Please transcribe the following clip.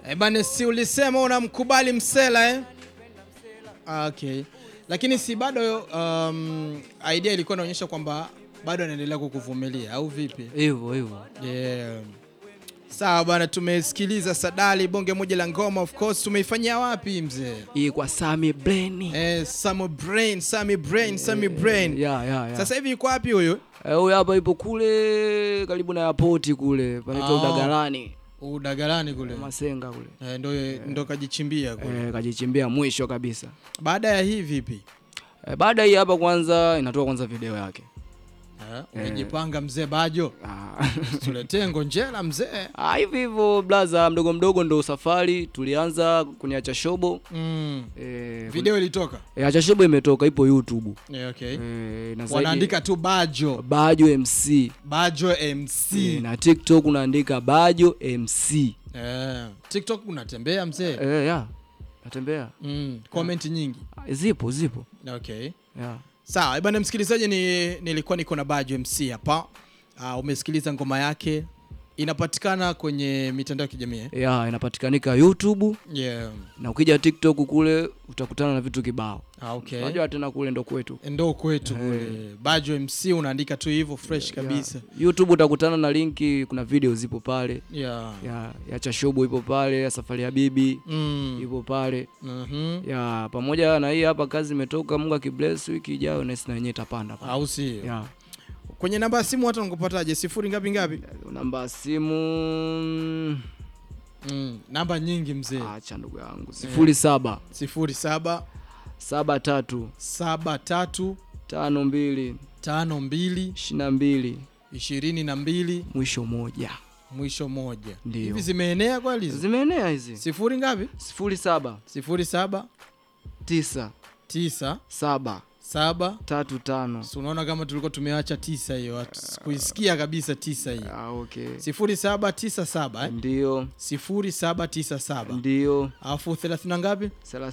Eh, bana si ulisema unamkubali Msela eh? Ah, Okay. Lakini si bado um, idea ilikuwa inaonyesha kwamba bado anaendelea kukuvumilia au vipi? hivyo hivyo. Yeah. Sawa bana, tumesikiliza Sadali bonge moja la ngoma of course tumeifanyia wapi mzee? Hii kwa Sami Brain. Eh, Samo Brain, Sami Brain, Sami Brain. Ya, ya, ya. Sasa hivi yuko wapi huyo? Eh, huyu hapa ipo kule karibu na airport kule panaitwa Ah. Udagalani Udagalani kule. Masenga kule Eh, ndo ndo kajichimbia kule. eh, kajichimbia mwisho kabisa. Baada ya hii vipi? Eh, baada ya hii hapa kwanza inatoka kwanza video yake Eh, umejipanga mzee Bajo. Ah. Tuletee ngonjera mzee. Ah, hivi hivyo blaza, mdogo mdogo ndo safari tulianza kuniacha shobo Mm. eh, Video ilitoka. eh, acha shobo imetoka ipo YouTube Yeah, okay. eh, na zaidi- Wanaandika tu Bajo. Bajo MC Bajo MC. eh, na TikTok unaandika Bajo MC Eh, TikTok unatembea mzee. eh, ya natembea Mm. Comment nyingi. Ah, zipo zipo Okay. ya Sawa, bwana msikilizaji, ni, nilikuwa niko na Bajo MC hapa. Uh, umesikiliza ngoma yake inapatikana kwenye mitandao ya kijamii. eh? ya inapatikanika YouTube Yeah. na ukija TikTok kule utakutana na vitu kibao. Ah, okay. Unajua tena kule ndo kwetu. Ndo kwetu kule. Bajo MC unaandika tu hivyo fresh kabisa. YouTube utakutana na linki, kuna video zipo pale Yeah. ya, ya Chashobo ipo pale, ya Safari ya Bibi Mm. ipo pale Mhm. ya pamoja na hii hapa kazi imetoka. Mungu akibless, wiki ijayo na sisi na yenyewe itapanda pale. Au si? ya Kwenye namba ya simu watu wanakupataje? Sifuri ngapi ngapi? namba ya simu Mm. Namba nyingi mzee. acha ndugu yangu sifuri saba Sifuri saba saba tatu saba tatu tano mbili tano mbili ishirini na mbili ishirini na mbili mwisho moja. mwisho moja. Ndio. Hivi zimeenea kweli? hizi? Zimeenea hizi Sifuri ngapi? sifuri saba Sifuri saba tisa tisa saba saba tatu tano. Si unaona kama tulikuwa tumeacha tisa hiyo, hatu- kuisikia kabisa tisa hiyo. Ah, okay. Sifuri saba tisa saba eh? Ndio, Sifuri saba tisa saba ndio alafu thelathini na ngapi?